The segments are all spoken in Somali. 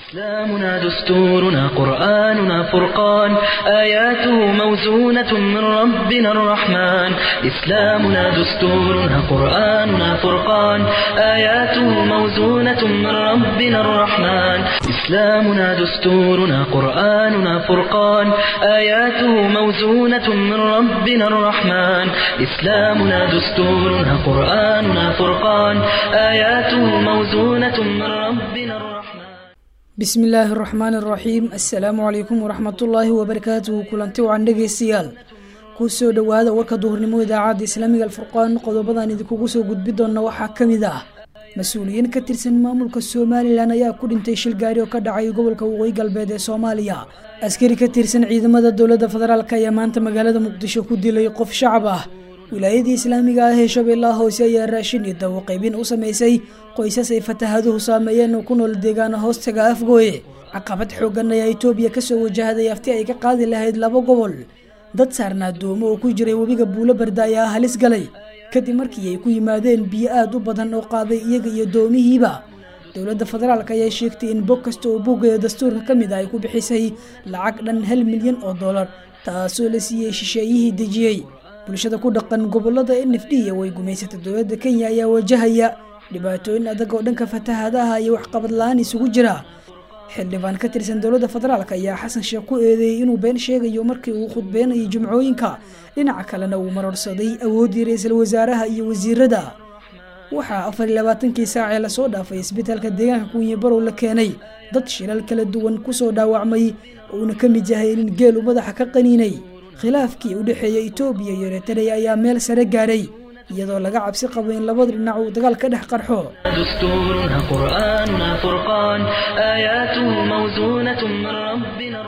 إسلامنا دستورنا قرآننا فرقان آياته موزونة من ربنا الرحمن إسلامنا دستورنا قرآننا فرقان آياته موزونة من ربنا الرحمن إسلامنا دستورنا قرآننا فرقان آياته موزونة من ربنا الرحمن إسلامنا دستورنا قرآننا فرقان آياته موزونة من ربنا الرحمن bismi illaahi araxmaan araxiim assalaamu calaykum waraxmatullaahi wabarakaatuhu kulanti wacan dhegeystayaal kusoo dhowaada warka duhurnimo idaacadda islaamiga alfurqaan qodobadan idinkugu soo gudbi doona waxaa ka mid ah mas-uuliyiin ka tirsan maamulka somalilan ayaa ku dhintay shil gaari oo ka dhacay gobolka waqooyi galbeed ee soomaaliya askari ka tirsan ciidamada dowladda federaalk ayaa maanta magaalada muqdisho ku dilay qof shacab ah wilaayadii islaamiga ah ee shabeellaha hoose ayaa raashin iyo dawo qaybin u sameysay qoysas ay fatahaduhu saameeyeen oo ku nool deegaana hoostaga afgooye caqabad xoogan ayaa itoobiya kasoo wajahday afti ay ka qaadi lahayd laba gobol dad saarnaa doomo oo ku jiray webiga buulo barda ayaa halis galay kadib markii ay ku yimaadeen biyo aada u badan oo qaaday iyaga iyo doomihiiba dowladda federaalk ayaa sheegtay in bog kasta oo bogaya dastuurka ka mid ah ay ku bixisay lacag dhan hal milyan oo dollar taasoo la siiyey shisheeyihii dejiyey bulshada ku dhaqan gobolada nf d way gumaysatay dowladda kenya ayaa wajahaya dhibaatooyin adag oo dhanka fatahaadaha iyo waxqabad la-aan isugu jira xildhibaan ka tirsan dowladda federaalk ayaa xasan sheekh ku eedeeyey inuu been sheegayo markii uu khudbeynayo jimcooyinka dhinaca kalena uu marorsaday awooddii ra-iisul wasaaraha iyo wasiirada waxaa afar iyo labaatankii saac ee lasoo dhaafay isbitaalka deegaanka kunye barow la keenay dad shilal kala duwan kusoo dhaawacmay uuna ka mid yahay nin geelu madaxa ka qaniinay khilaafkii u dhexeeya itoobiya iyo eritrea ayaa meel sare gaadhay iyadoo laga cabsi qabo in labada dhinac uu dagaal ka dhex qarxo دستورنا قرآننا فرقان آياته موزونة من ربنا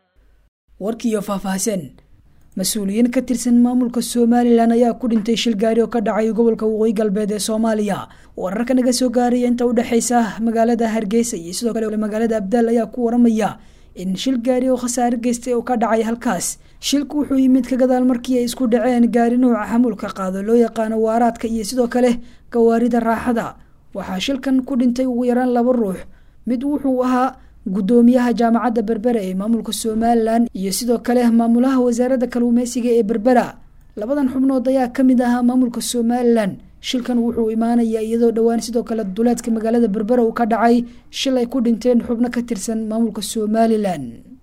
warkiiyo faahfaahsan mas-uuliyiin ka tirsan maamulka somalilan ayaa ku dhintay shil gaari oo ka dhacay gobolka waqooyi galbeed ee soomaaliya wararka naga soo gaaraya inta udhexeysa magaalada hargeysa iyo sidoo kale magaalada abdaal ayaa ku waramaya in shil gaari oo khasaare geystay oo ka dhacay halkaas shilku wuxuu yimid ka gadaal markii ay isku dhaceen gaari nuuca xamuulka qaado loo yaqaano waaraadka iyo sidoo kale gawaarida raaxada waxaa shilkan ku dhintay ugu yaraan laba ruux mid wuxuu ahaa guddoomiyaha jaamacadda berbera ee maamulka somalilan iyo sidoo kale maamulaha wasaaradda kalluumeysiga ee berbera labadan xubnood ayaa kamid ahaa maamulka somalilan shilkan wuxuu imaanayaa iyadoo dhowaan sidoo kale duleedka magaalada berbera uu ka dhacay shil ay ku dhinteen xubno ka tirsan maamulka somalilan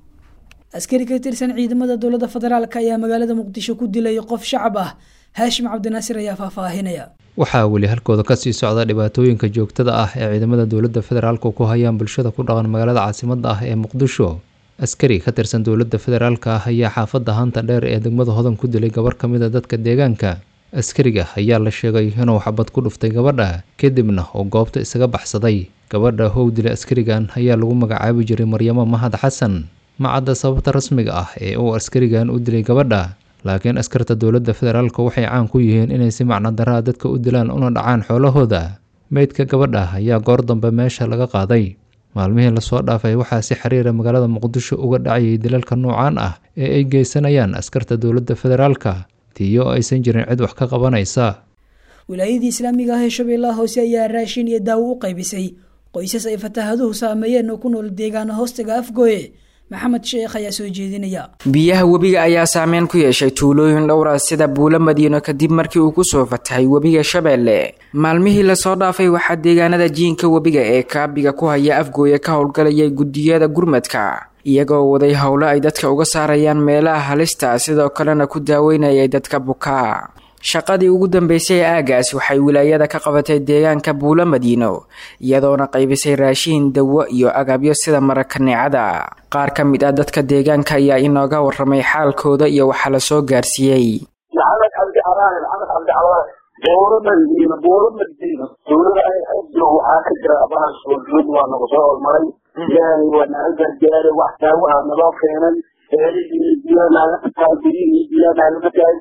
askari ka tirsan ciidamada dowladda federaalk ayaa magaalada muqdisho ku dilay qof shacab ah haashim cabdinaasir ayaa faahfaahinaya waxaa weli halkooda kasii socda dhibaatooyinka joogtada ah ee ciidamada dowladda federaalk ku hayaan bulshada ku dhaqan magaalada caasimada ah ee muqdisho askari ka tirsan dowladda federaalk ah ayaa xaafadda hanta dheer ee degmada hodan ku dilay gabar ka mid a dadka deegaanka askariga ayaa la sheegay inuu xabad ku dhuftay gabadha kadibna uu goobta isaga baxsaday gabadha how dilay askarigan ayaa lagu magacaabi jiray maryamo mahad xasan ma cadda sababta rasmiga ah ee uu askarigan u dilay gabadha laakiin askarta dowladda federaalk waxay caan ku yihiin inay si macno daraa dadka u dilaan una dhacaan xoolahooda meydka gabadha ayaa goor dambe meesha laga qaaday maalmihii lasoo dhaafay waxaa si xiriira magaalada muqdisho uga dhacayay dilalka noocaan ah ee ay geysanayaan askarta dowladda federaalka tiyo aysan jirin cid wax ka qabanaysa wilaayadii islaamiga ah ee shabeellaha hoose ayaa raashin iyo daawo u qaybisay qoysas ay fataahaduhu saameeyeen oo ku nool deegaana hoostaga afgooye maxamed sheekh ayaa soo jeedinaya biyaha webiga ayaa saameyn ku yeeshay tuulooyin dhowra sida buulo madiino kadib markii uu kusoo fatahay webiga shabeelle maalmihii lasoo dhaafay waxaa deegaanada jiinka webiga ee kaabiga ku haya afgooye ka howlgalayay guddiyada gurmadka iyagoo waday howlo ay dadka uga saarayaan meelaha halista sidoo kalena ku daaweynayay dadka bukaa shaqadii ugu dambeysay ee aagaas waxay wilaayada ka qabatay deegaanka buulo madiino iyadoona qaybisay raashiin dawo iyo agabyo sida marakaneecada qaar ka mid ah dadka deegaanka ayaa inooga waramay xaalkooda iyo waxaa lasoo gaarsiiyey maxamed cabdi caraale maxamed cabdi caraale buuro madiino buuro madiino dowlada xoglo waxaa ka jira abahaas wajud waa nagu soo hormaray ilaahay waa naga gargaaray wax daawaha naloo keenay eelihii biyo naaga qataa birihii biyo naaga qataay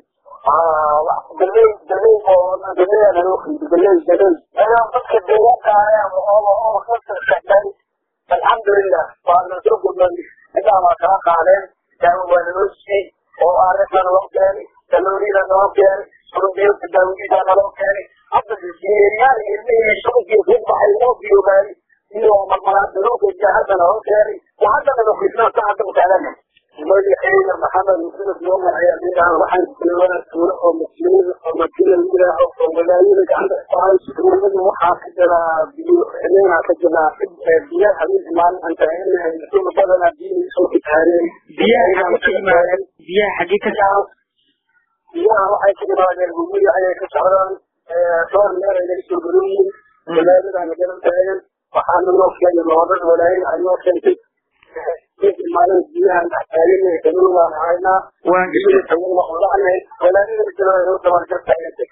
galey galey galeya naloo qiibi galey galey ayaan dadka deegaanka ayaa oo oo ka shaqeey alxamdulilah waa nasoo gudbay intaa waa kala qaadeen daawo waa naloo siiyey oo arrinta naloo keenay kaloorida naloo keenay surubiyoka daawadiida naloo keenay hadda yeeryaal ilmihii shubankii ku baxay noo biyoogaayay iyo marmalaada loo geejiya haddana loo keenay haddana lokisnaa ka hadda utaalana magaceyga maxamed muxamed nooman ayaa layidhaha waxaan kulawada tuulo oo muslimiin oo madina layidhaaho oo walaayada gacanta ku hayso tuulada waxaa ka jira biyo xileenaa ka jira biyaha habeen maalin aan taaganahay rasuul badana biyihi soo kitaareen biyaha ka yimaadeen biyaha xaggee ka socdo biyaha waxay ka yimaadeen gurguri ayay ka socdaan dhowr meel ay naga soo garoyiin walaayadana garan taagan waxaana loo keenay loodad walaayada ay noo keentay maalin biyahan taagan kamil waan haynaa waan gelin tawanla'nay walaayada jira noo tabarka taagantay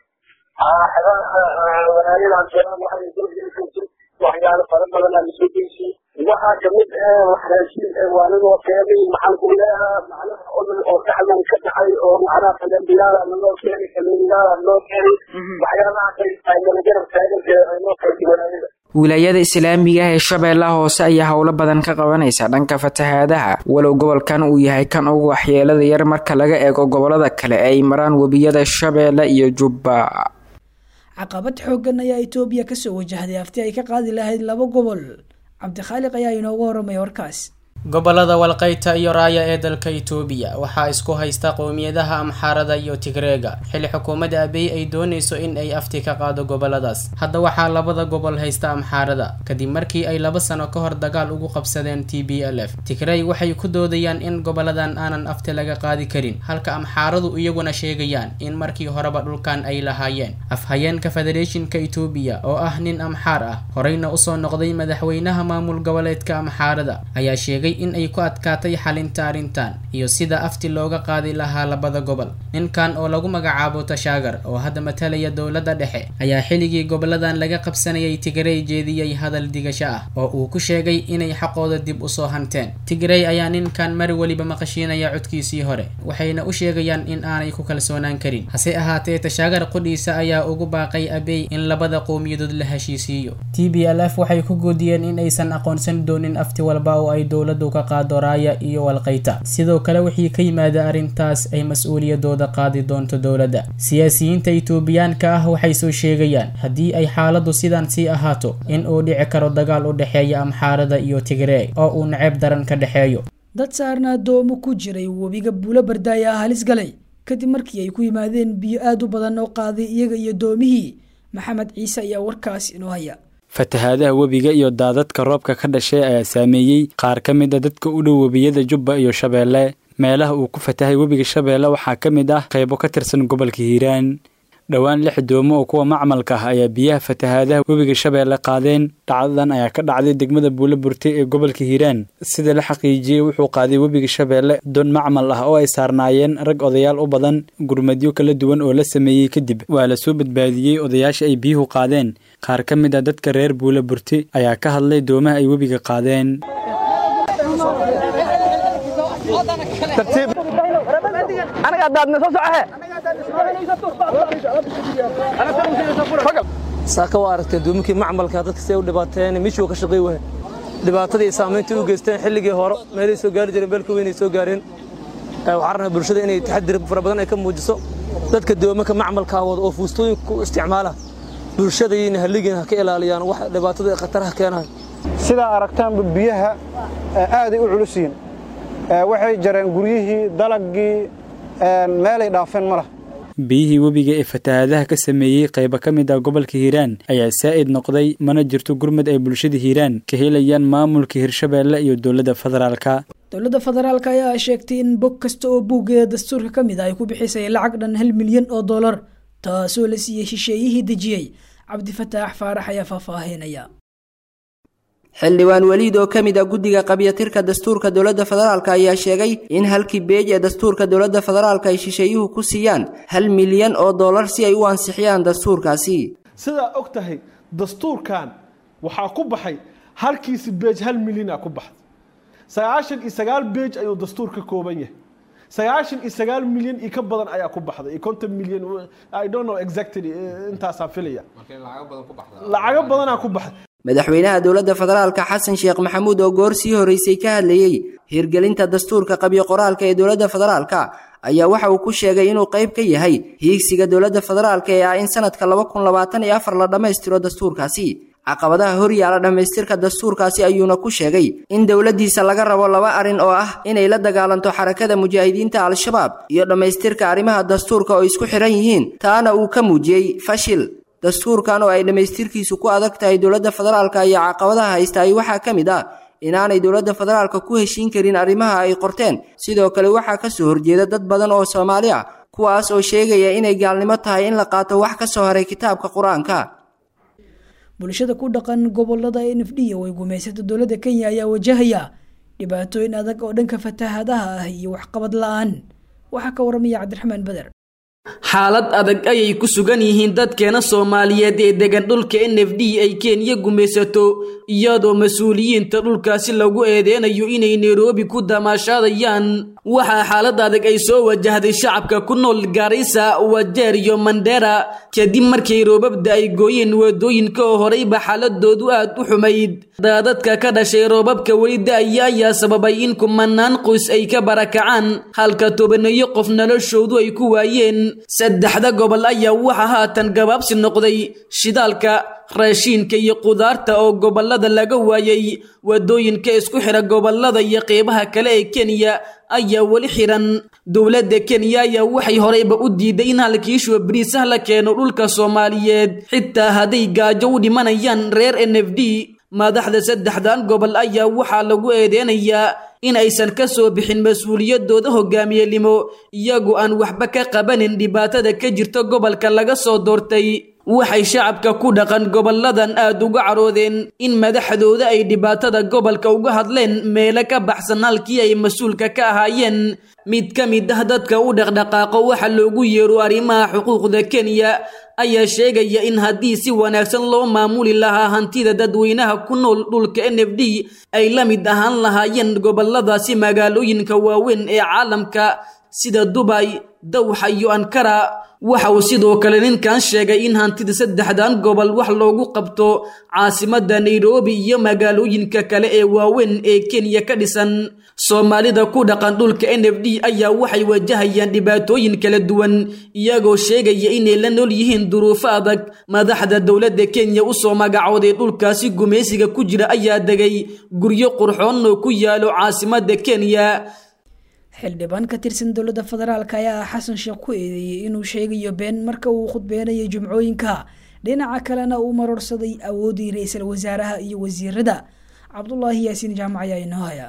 walaayadan jira waxay soo gelisay waxyaalo fara badan aan soo geysay waxaa kamid ah raashin waanigoo keenay maxaan ku leeyahaa macnaha odol oo saxdan ka dhacay oo macnaha fagambiyaala naloo keenay kamiyaala noo keenay waxyaalahaas ay nalagarab taagantay ay noo keentay walaayada wilaayada islaamiga ah ee shabeellaha hoose ayaa howlo badan ka qabanaysa dhanka fatahaadaha walow gobolkan uu yahay kan ugu waxyeelada yar marka laga eego gobolada kale ay maraan webiyada shabeelle iyo jubba caqabad xooggan ayaa etoobiya kasoo wajahday afti ay ka qaadi lahayd laba gobol cabdikhaaliq ayaa inooga horamay warkaas gobolada walqayta iyo raaya ee dalka itoobiya waxaa isku haysta qowmiyadaha amxaarada iyo tigreega xilli xukuumadda abiy ay doonayso in ay afti ka qaado goboladaas hadda waxaa labada gobol haysta amxaarada kadib markii ay laba sano ka hor dagaal ugu qabsadeen t b l f tigrey waxay ku doodayaan in goboladan aanan afti laga qaadi karin halka amxaaradu iyaguna sheegayaan in markii horeba dhulkan ay lahaayeen afhayeenka federeeshinka itoobiya oo ah nin amxaar ah horeyna usoo noqday madaxweynaha maamul goboleedka amxaarada ayaa sheegay in ay ku adkaatay xalinta arrintan iyo sida afti looga qaadi lahaa labada gobol ninkan oo lagu magacaabo tashaagar oo hadda matalaya dowladda dhexe ayaa xilligii goboladan laga qabsanayay tigrey jeediyey hadal digasho ah oo uu ku sheegay inay xaqooda dib usoo hanteen tigrey ayaa ninkan mar weliba maqashiinaya codkiisii hore waxayna u sheegayaan in aanay ku kalsoonaan karin hase ahaatee tashaagar qudhiisa ayaa ugu baaqay abey in labada qowmiyadood la heshiisiiyo t b l f waxay ku goodiyeen in aysan aqoonsan doonin afti walba oo ay dowladdu ka qaado raaya iyo walqayta sidoo kale wixii ka yimaada arrintaas ay mas-uuliyadooda qaadi doonto dowladda siyaasiyiinta itoobiyaanka ah waxay soo sheegayaan haddii ay xaaladdu sidan sii ahaato in uu dhici karo dagaal u dhexeeya amxaarada iyo tigrey oo uu naceeb daran ka dhexeeyo dad saarna addoomo ku jiray webiga buulo bardaaya ah halis galay kadib markii ay ku yimaadeen biyo aada u badan oo qaaday iyaga iyo doomihii maxamed ciise ayaa warkaas inoo haya fatahaadaha webiga iyo daadadka roobka ka dhashay ayaa saameeyey qaar ka mid a dadka u dhow webiyada jubba iyo shabeelle meelaha uu ku fatahay webiga shabeelle waxaa ka mid ah qaybo ka tirsan gobolka hiiraan dhowaan lix doomo oo kuwa macmalka ah ayaa biyaha fatahaadaha webiga shabeelle qaadeen dhacdadan ayaa ka dhacday degmada buulo burte ee gobolka hiiraan sida la xaqiijiyey wuxuu qaaday webiga shabeelle doon macmal ah oo ay saarnaayeen rag odayaal u badan gurmadyo kala duwan oo la sameeyey kadib waa la soo badbaadiyey odayaasha ay biyuhu qaadeen qaar ka mid a dadka reer buulo burte ayaa ka hadlay doomaha ay webiga qaadeen saaka waa aragtee doominkii macmalka dadka siday u dhibaateen mishuu ka shaqay wahay dhibaatadii saamayntii u geysteen xilligii hore meelay soo gaari jireen beelka weynay soo gaareen waxaan rabnaa bulshada inay taxadir fara badan ay ka muujiso dadka doomanka macmalkaa wada oo fuustooyinka ku isticmaala bulshada iyna halligiin ha ka ilaaliyaan wax dhibaatada khataraha keenahay sidaa aragtaanba biyaha aaday u culus yihiin waxay jareen guryihii dalagii meelay dhaafeen ma lah biyihii webiga ee fatahaadaha ka sameeyey qaybo ka mid ah gobolka hiiraan ayaa saa'id noqday mana jirto gurmad ay bulshada hiiraan ka helayaan maamulka hirshabeelle iyo dowladda federaalka dowladda federaalk ayaa sheegtay in bog kasta oo buuggeeda dastuurka ka mid ah ay ku bixisay lacag dhan hal milyan oo dollar taasoo la siiyey shisheeyihii dejiyey cabdifataax faarax ayaa faahfaahinaya xildhibaan weliid oo ka mid a guddiga qabyatirka dastuurka dowladda federaalk ayaa sheegay in halkii beej ee dastuurka dowladda federaalk ay shisheeyuhu ku siiyaan hal milyan oo dollar si ay u ansixiyaan dastuurkaasi sidaa og tahay dastuurkan waxaa ku baxay halkiisi beej hal milyana ku baxday sagaashan iyo sagaal beej ayuu dastuur ka kooban yahay sagaashan iyo sagaal milyan iyo ka badan ayaa ku baxday iyo konton milyan i don't know exactly intaasaan filaya lacago badanaa ku baxday madaxweynaha dowladda federaalka xasan sheekh maxamuud oo goor sii horreysay ka hadlayey hirgelinta dastuurka qabyo qoraalka ee dowladda federaalka ayaa waxa uu ku sheegay inuu qayb ka yahay hiigsiga dowladda federaalka ee ah in sanadka laba kun labaatan iyo afar la dhammaystiro dastuurkaasi caqabadaha horyaala dhammaystirka dastuurkaasi ayuuna ku sheegay in dowladdiisa laga rabo laba arrin oo ah inay la dagaalanto xarakada mujaahidiinta al-shabaab iyo dhammaystirka arrimaha dastuurka oo isku xidhan yihiin taana uu ka muujiyey fashil dastuurkan oo ay dhammaystirkiisu ku adag tahay dowladda federaalka iyo caqabadaha haystaay waxaa ka mid ah inaanay dowladda federaalka ku heshiin karin arrimaha ay qorteen sidoo kale waxaa ka soo horjeeda dad badan oo soomaali ah kuwaas oo sheegaya inay gaalnimo tahay in la qaato wax ka soo haray kitaabka qur-aanka bulshada ku dhaqan gobolada n f d oo ay gumaysata dowladda kenya ayaa wajahaya dhibaatooyin adag oo dhanka fatahaadaha ah iyo waxqabad la-aan waxaa ka waramaya cabdiraxmaan beder xaalad adag ayay ku sugan yihiin dadkeena soomaaliyeed ee degan dhulka n f d ay kenya gumaysato iyadoo mas-uuliyiinta dhulkaasi lagu eedeynayo inay nairobi ku damaashaadayaan waxaa xaalad adag ay soo wajahday shacabka ku nool gaarisa wajeer iyo mandera kadib markay roobabda ay gooyeen wadooyinka oo horeyba xaaladoodu aad u xumayd daadadka ka dhashay roobabka weli da-aya ayaa sababay in kumanaan qoys ay ka barakacaan halka tobaneeyo qof noloshoodu ay ku waayeen saddexda gobol ayaa waxaa haatan gabaabsi noqday shidaalka raashiinka iyo qudaarta oo gobolada laga waayay wadooyinka isku xidha gobolada iyo qeybaha kale ee kenya ayaa weli xiran dowladda kenya ayaa waxay horeyba u diiday in halkiishuwa bariisah la keeno dhulka soomaaliyeed xitaa hadday gaajo u dhimanayaan reer n f d madaxda saddexdan gobol ayaa waxaa lagu eedeynayaa in aysan ka soo bixin mas-uuliyadooda hogaamiyelimo iyagoo aan waxba ka qabanin dhibaatada ka jirta gobolka laga soo doortay waxay shacabka ku dhaqan goboladan aad uga caroodeen in madaxdooda ay dhibaatada gobolka uga hadleen meelo ka baxsan halkii ay mas-uulka ka ahaayeen mid ka mid ah dadka u dhaqdhaqaaqo waxa loogu yeero arrimaha xuquuqda kenya ayaa sheegaya in haddii si wanaagsan loo maamuli lahaa hantida dadweynaha ku nool dhulka n f d ay la mid ahaan lahaayeen goboladaasi magaalooyinka waaweyn ee caalamka sida dubay dawxa iyo ankara waxa uu sidoo kale ninkan sheegay in hantida saddexdan gobol wax loogu qabto caasimadda nairobi iyo magaalooyinka kale ee waaweyn ee kenya ka dhisan soomaalida ku dhaqan dhulka n f d ayaa waxay wajahayaan dhibaatooyin kala duwan iyagoo sheegaya inay la nool yihiin duruufo adag madaxda dowladda kenya usoo magacooday dhulkaasi gumaysiga ku jira ayaa degay guryo qurxoon oo ku yaalo caasimadda kenya xildhibaan ka tirsan dowladda federaalk ayaa xasan sheekh ku eedeeyey inuu sheegayo been marka uu khudbeynayay jumcooyinka dhinaca kalena uu maroorsaday awooddii ra-iisul wasaaraha iyo wasiirada cabdulaahi yaasiin jaamac ayaa inoo haya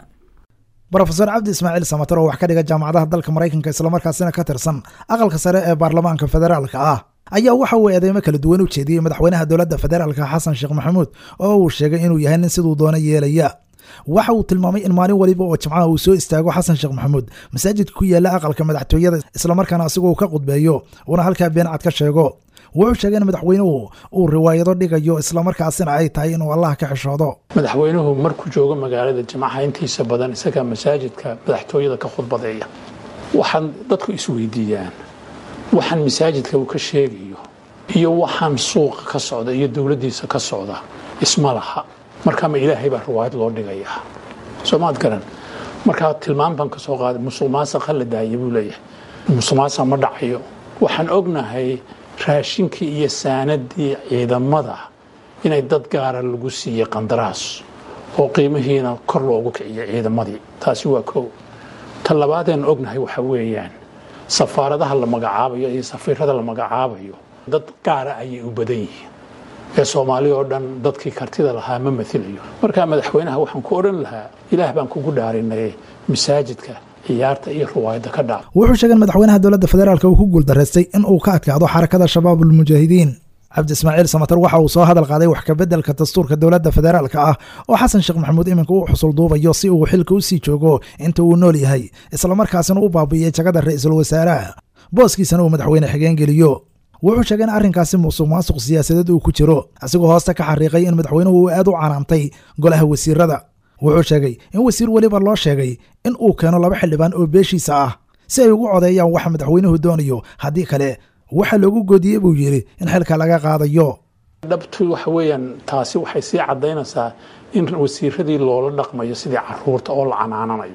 rofeor cabdi ismaaciil samater oo wax ka dhiga jaamacadaha dalka maraykanka islamarkaasina ka tirsan aqalka sare ee baarlamaanka federaalka ah ayaa waxa uu eedeymo kala duwan u jeediyey madaxweynaha dowladda federaalka xasan sheekh maxamuud oo uu sheegay inuu yahay nin siduu doono yeelaya waxa uu tilmaamay in maalin waliba oo jimcaha uu soo istaago xasan sheekh maxamuud masaajidka ku yaala aqalka madaxtooyada islamarkaana asigoo ka qudbeeyo uuna halkaa beencad ka sheego wuxuu sheegay in madaxweynuhu uu riwaayado dhigayo islamarkaasina ay tahay inuu allah ka xishoodo madaxweynuhu markuu joogo magaalada jimcaha intiisa badan isagaa masaajidka madaxtooyada ka khudbadeeya waxaan dadku isweydiiyaan waxaan masaajidka uu ka sheegayo iyo waxaan suuqa ka socda iyo dowladdiisa ka socda isma laha markaa ma ilaahay baa riwaayad loo dhigayaa soomaad garan markaa tilmaam baan ka soo qaaday musuq maasuqa la daaya buu leeyahay musuq maasuq ma dhacayo waxaan ognahay raashinkii iyo saanadii ciidamada inay dad gaara lagu siiyey qandaraas oo qiimihiina kor loogu kiciyo ciidamadii taasi waa kow ta labaadeen ognahay waxa weeyaan safaaradaha la magacaabayo iyo safiirada la magacaabayo dad gaara ayay u badan yihiin ee soomaali oo dhan dadkii kartida lahaa ma mailayo markaa madaxweynaha waxaan ku odhan lahaa ilaah baan kugu dhaarinay masaajidka ciyaarta iyo riwaayadda ka dhac wuxuu sheegay in madaxweynaha dowladda federaalk uu ku guuldaraystay in uu ka adkaado xarakada shabaabulmujaahidiin cabdi ismaaciil samater waxa uu soo hadal qaaday wax kabeddelka dastuurka dowladda federaalka ah oo xasan sheekh maxamuud iminka u xusul duubayo si uu xilka u sii joogo inta uu nool yahay islamarkaasina u baabiiyey jagada ra-iisul wasaaraha booskiisana uu madaxweyne xigeen geliyo wuxuu sheegay in arrinkaasi musuq maasuq siyaasadeed uu ku jiro asigoo hoosta ka xariiqay in madaxweynuhu uu aad u canaantay golaha wasiirada wuxuu sheegay in wasiir weliba loo sheegay in uu keeno laba xildhibaan oo beeshiisa ah si ay ugu codeeyaan waxa madaxweynuhu doonayo haddii kale waxa loogu goodiyey buu yidhi in xilka laga qaadayo dhabtu waxa weeyaan taasi waxay sii caddaynaysaa in wasiiradii loola dhaqmayo sidii caruurta oo la canaananayo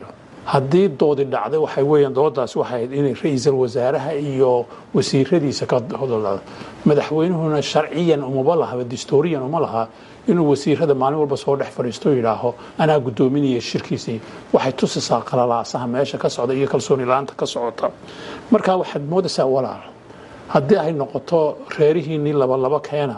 haddii doodi dhacday waxay weeyaan doodaas waxay ahayd inay ra-iisul wasaaraha iyo wasiiradiisa ka hodolado madaxweynuhuna sharciyan umaba lahaba distooriyan uma laha inuu wasiirada maalin walba soo dhex fadhiisto yidhaaho anaa guddoominaya shirkiisii waxay tusisaa qalalaasaha meesha ka socda iyo kalsooni la-aanta ka socota marka waxaad moodaysaa walaal haddii ay noqoto reerihiinii labalaba keena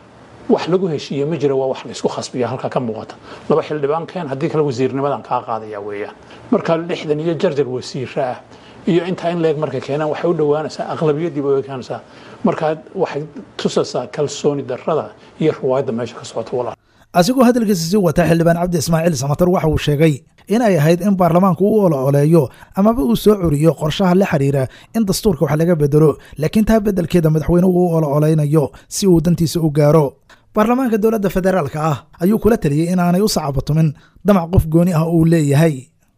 wax lagu heshiiye ma jira waa wax laysku khasbiya halkaa ka muuqata laba xildhibaan keen haddii kale wasiirnimadan kaa qaadaya weeyaan marka lixdan iyo jarjar wasiira ah iyo intaa in leeg markay keenaan waxay u dhowaanaysaa aqlabiyadiiba u ekaanaysaa markaa waxay tusaysaa kalsooni darrada iyo riwaayadda meesha ka socota walaal asigoo hadalkiisa sii wata xildhibaan cabdi ismaaciil samatar waxa uu sheegay in ay ahayd in baarlamaanku u olooleeyo amaba uu soo curiyo qorshaha la xiriira in dastuurka wax laga bedelo laakiin taa beddelkeeda madaxweynuhu u ololeynayo si uu dantiisa u gaaro baarlamaanka dowladda federaalka ah ayuu kula taliyey inaanay u sacabatumin damac qof gooni ah uu leeyahay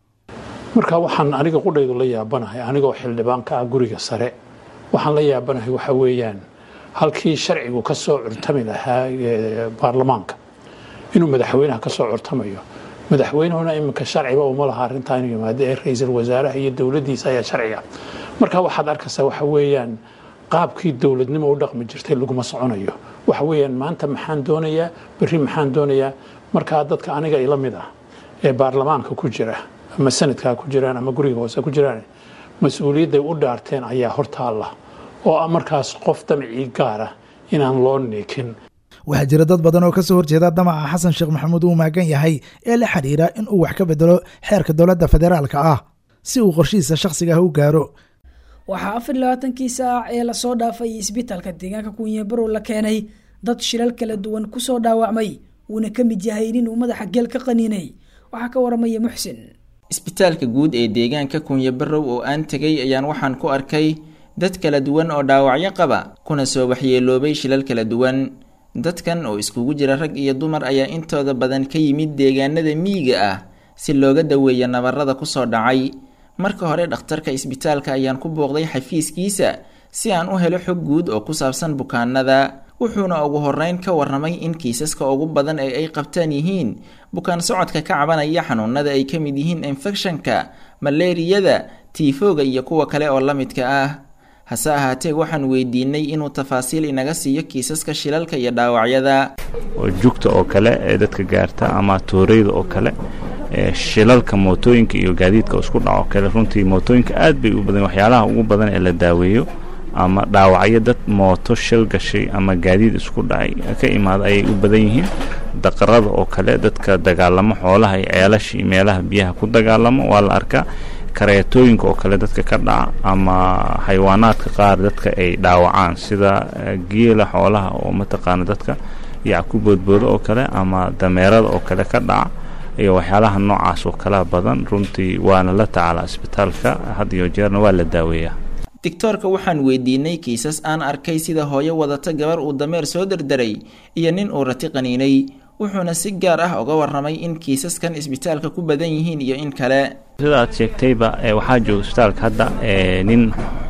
marka waxaan aniga qudhaydu la yaabanahay anigoo xildhibaanka ah guriga sare waxaan la yaabanahay waxa weeyaan halkii sharcigu ka soo curtami lahaa baarlamaanka inuu madaxweynaha ka soo curtamayo madaxweynuhuna iminka sharciba uma laha arrintaa inuu yimaado ee ra-iisul wasaaraha iyo dowladdiisa ayaa sharciga marka waxaad arkaysaa waxa weeyaan qaabkii dowladnimo u dhaqmi jirtay laguma soconayo waxa weeyaan maanta maxaan doonayaa berri maxaan doonayaa markaa dadka aniga ila mid ah ee baarlamaanka ku jira ama sanadkaa ku jiraan ama guriga hoose ku jiraan mas-uuliyadday u dhaarteen ayaa hortaalla oo ah markaas qof damcii gaara inaan loo neekin waxaa jira dad badan oo ka soo horjeeda damaca xasan sheekh maxamuud uu maagan yahay ee la xidhiira in uu wax ka bedelo xeerka dowladda federaalka ah si uu qorshihiisa shakhsiga ah u gaaro waxaa afar iyo labaatankii saac ee lasoo dhaafay isbitaalka deegaanka kunyabarow la keenay dad shilal kala duwan kusoo dhaawacmay uuna ka mid yahay nin uu madaxa geel ka qaniinay waxaa ka waramaya muxsin isbitaalka guud ee deegaanka kunyabarow oo aan tegay ayaan waxaan ku arkay dad kala duwan oo dhaawacyo qaba kuna soo waxyeeloobay shilal kala duwan dadkan oo iskugu jira rag iyo dumar ayaa intooda badan ka yimid deegaanada miyiga ah si looga daweeyo nabarada kusoo dhacay marka hore dhakhtarka isbitaalka ayaan ku booqday xafiiskiisa si aan u helo xog guud oo ku saabsan bukaanada wuxuuna ugu horeyn ka warramay in kiisaska ugu badan ee ay qabtaan yihiin bukaan socodka ka cabanaya xanuunada ay ka mid yihiin infekshanka maleeriyada tiifooga iyo kuwa kale oo la midka ah hase ahaatee waxaan weydiinay inuu tafaasiil inaga siiyo kiisaska shilalka iyo dhaawacyada oo jugta oo kale ee dadka gaarta ama tooreyda oo kale shilalka mootooyinka iyo gaadiidka isku dhaco kale runtii mootooyinka aad bay u badan waxyaalaha ugu badan ee la daaweeyo ama dhaawacyo dad mooto shil gashay ama gaadiid isku dhacay ka imaada ayay u badan yihiin daqarada oo kale dadka dagaalamo xoolaha iyo ceelasha iyo meelaha biyaha ku dagaalamo waa la arkaa kareetooyinka oo kale dadka ka dhaca ama xayawaanaadka qaar dadka ay dhaawacaan sida geela xoolaha oo mataqaana dadka yac ku boodboodo oo kale ama dameerada oo kale ka dhaca iyo waxyaalaha noocaas oo kala badan runtii waana la tacaalaa isbitaalka had iyo jeerna waa la daaweeyaa digtoorka waxaan weydiinay kiisas aan arkay sida hooyo wadata gabar uu dameer soo derderay iyo nin uu rati qaniinay wuxuuna si gaar ah uga warramay in kiisaskan isbitaalka ku badan yihiin iyo in kale sida aad sheegtayba waxaa jooga isbitaalka hadda nin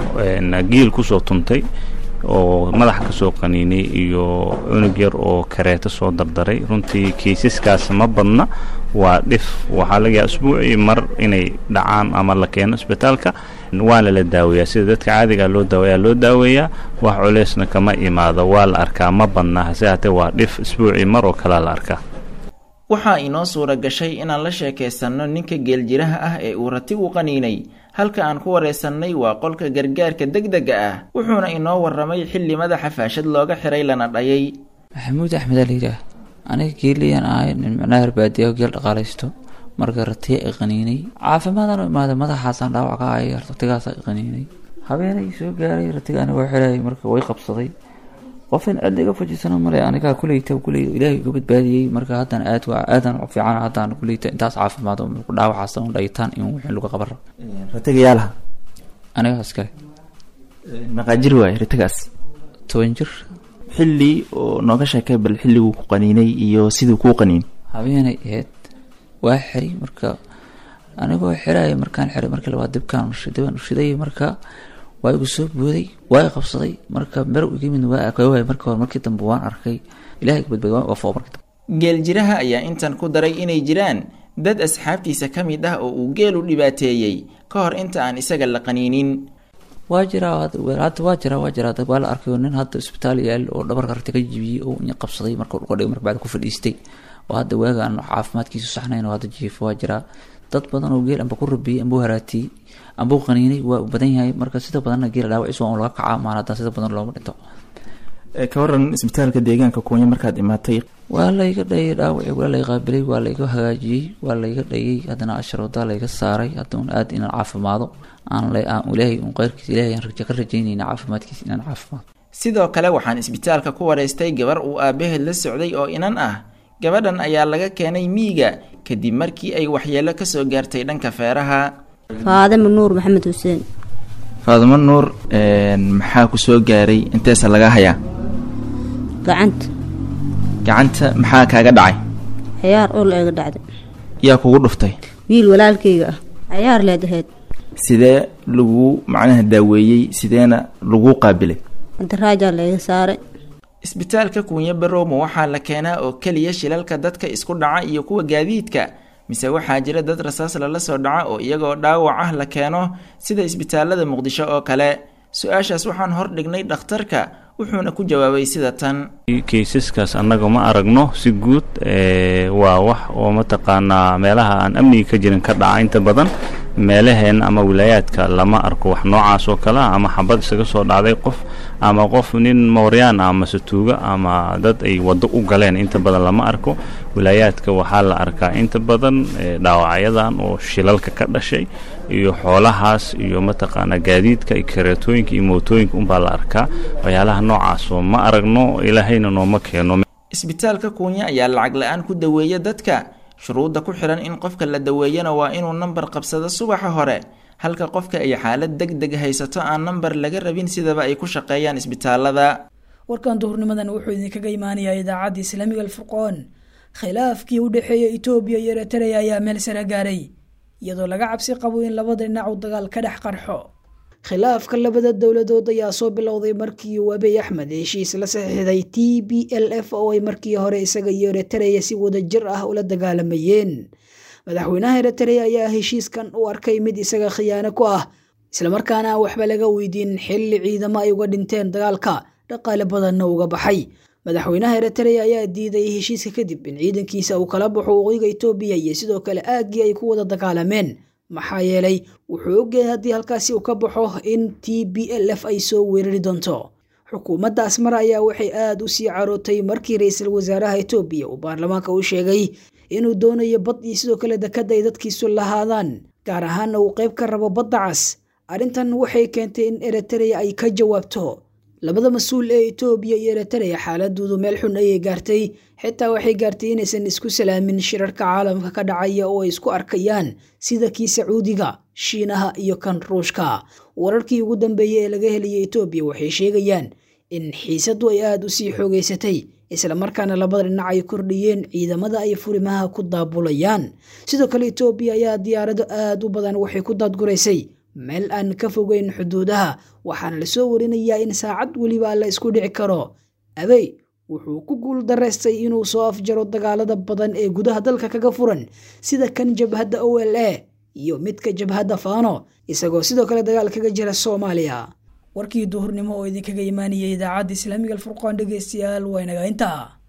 giil kusoo tuntay oo madaxa ka soo qaniinay iyo cunug yar oo kareeto soo dardaray runtii kiisaskaas ma badna waa dhif waxaa laga yaaba isbuucii mar inay dhacaan ama la keeno isbitaalka waana la daaweeyaa sida dadka caadiga loo daaweeyaa loo daaweeyaa wax culeysna kama imaado waa la arkaa ma badna hase haatee waa dhif isbuucii mar oo kalea la arkaa waxaa inoo suura gashay inaan la sheekaysanno ninka geeljiraha ah ee uu ratigu qaniinay halka aan ku wareysannay waa qolka gargaarka degdega ah wuxuuna inoo warramay xilli madaxa faashad looga xiray lana dhayay maxamuud axmed aa layidhaah aniga geeliyaan ahay nin micnaha herbaadiya geel dhaqaalaysto marka ratiya i qaniinay caafimaadaan u imaaday madaxaasaan dhaawac ka ahaya ratigaasa i qaniinay habeenay soo gaaray ratigaani waa xirayay marka way qabsaday qofin cid iga fajisana male anigaa kuleyta kuley ilaahay iga badbaadiyey marka haddana aad waa aadan u fiican haddaan kuleyta intaas caafimaad ku dhaawacaas un dhayitaan in wixii lagu qabaro ratigayaalaha anigaa iskale maqaajir waaye ratigaas toban jir xilli oo nooga sheekay bal xilliguu ku qaniinay iyo siduu kuu qaniin habeenay ahayd waa xiray marka anigoo xiraya markaan xiray markii labaad dibkaan dibaan ushiday marka waa igu soo booday waa i qabsaday marka mer iga mid waa waay marka hore markii dambe waan arkay ilahay badbaad waa foo markii dambe geeljiraha ayaa intan ku daray inay jiraan dad asxaabtiisa ka mid ah oo uu geelu dhibaateeyey ka hor inta aan isaga la qaniinin waa jiraa hadda waa jiraa waa jiraa waa la arkay nin hadda isbitaal yaal oo dhabarka ragta ka jibiyey oo nya qabsaday marka dhulka dhigay marka bacda ku fadhiistay oo hadda waaga aan caafimaadkiisu saxnayn oo hadda jiifo waa jiraa dad badan oo geel amba ku rabiyey amba u haraatiyey amba u qaniinay waa u badan yahay marka sida badanna geela dhaawaciisa waa un laga kacaa maan haddana sida badan looma dhinto ka waran isbitaalka deegaanka kuunya markaad imaatay waa layga dhayay dhaawaci waa lay qaabilay waa layga hagaajiyey waa layga dhayay haddana asharoodaa layga saaray haddaun aad inaan caafimaado aan ilaahay un qeyrkiisa ilahay aan raja ka rajaynayna caafimaadkiisa inaan caafimaado sidoo kale waxaan isbitaalka ku wareystay gabar uu aabaheed la socday oo inan ah gabadhan ayaa laga keenay miyiga kadib markii ay waxyeelo kasoo gaartay dhanka feeraha faadimo nuur maxamed xuseen faadimo nuur maxaa ku soo gaaray inteesa laga hayaa gacanta gacanta maxaa kaaga dhacay ciyaar oo la eega dhacday yaa kugu dhuftay wiil walaalkayga ah ciyaar leed ahayd sidee lagu macnaha daaweeyey sideena lagu qaabilay antaraajaa la iga saaray isbitaalka kuunya barowma waxaa la keenaa oo keliya shilalka dadka isku dhaca iyo kuwa gaadiidka mise waxaa jira dad rasaas lala soo dhaca oo iyagoo dhaawac ah la keeno sida isbitaalada muqdisho oo kale su-aashaas waxaan hor dhignay dhakhtarka wuxuuna ku jawaabay sida tan kaysaskaas annaga ma aragno si guud waa wax oo mataqaanaa meelaha aan amniga ka jirin ka dhaca inta badan meelaheen ama wilaayaadka lama arko wax noocaas oo kale ah ama xabad isaga soo dhacday qof ama qof nin mooryaan ah ama satuuga ama dad ay waddo u galeen inta badan lama arko wilaayaadka waxaa la arkaa inta badan dhaawacyadan oo shilalka ka dhashay iyo xoolahaas iyo mataqaanaa gaadiidka iyo kareetooyinka iyo mootooyinka unbaa la arkaa waxyaalaha noocaas oo ma aragno ilaahayna nooma keeno isbitaalka kuunya ayaa lacag la-aan ku daweeya dadka shuruudda ku xihan in qofka la daweeyana waa inuu nambar qabsado subaxa hore halka qofka ay xaalad deg deg haysato aan nambar laga rabin sidaba ay ku shaqeeyaan isbitaalada warkan duhurnimadan wuxuu idinkaga imaanayaa idaacadda islaamiga alfurqoon khilaafkii u dhexeeya etoobiya iyo eritrea ayaa meel sare gaaray iyadoo laga cabsi qabo in labada dhinac uu dagaal ka dhex qarxo khilaafka labada dowladood ayaa soo bilowday markii uu abiy axmed heshiis la saxiixday t b l f oo ay markii hore isaga iyo eritrea si wadajir ah ula dagaalamayeen madaxweynaha eritrea ayaa heshiiskan u arkay mid isaga khiyaano ku ah islamarkaana aan waxba laga weydiin xilli ciidamo ay uga dhinteen dagaalka dhaqaale badanna uga baxay madaxweynaha eritrea ayaa diiday heshiiska kadib in ciidankiisa uu kala baxo waqooyiga etoobiya iyo sidoo kale aaggii ay ku wada dagaalameen maxaa yeelay wuxuu ogyahay haddii halkaasi uu ka baxo in t b l f ay soo weerari doonto xukuumadda asmara ayaa waxay aada u sii carootay markii ra-iisul wasaaraha etoobiya uu baarlamaanka u sheegay inuu doonayo bad iyo sidoo kale dekadda ay dadkiisu lahaadaan gaar ahaanna uu qayb ka rabo badda cas arrintan waxay keentay in eritrea ay ka jawaabto labada mas-uul ee etoobiya iyo eritrea xaaladoodu meel xun ayay gaartay xitaa waxay gaartay inaysan isku salaamin shirarka caalamka ka dhacaya oo ay isku arkayaan sida kii sacuudiga shiinaha iyo kan ruushka wararkii ugu dambeeyey ee laga heliyay etoobiya waxay sheegayaan in xiisadu ay aada u sii xoogeysatay islamarkaana labada dhinac ay kordhiyeen ciidamada ay furimaha ku daabulayaan sidoo kale etoobiya ayaa diyaarado aada u badan waxay ku daadguraysay meel aan ka fogeyn xuduudaha waxaana lasoo warinayaa in saacad weliba la isku dhici karo abey wuxuu ku guul daraystay inuu soo afjaro dagaalada badan ee gudaha dalka kaga furan sida kan jabhadda o l a iyo midka jabhadda faano isagoo sidoo kale dagaal kaga jira soomaaliya warkii duhurnimo oo idinkaga imaanayay idaacadda islaamiga alfurqaan dhegeystayaal waa inaga intaa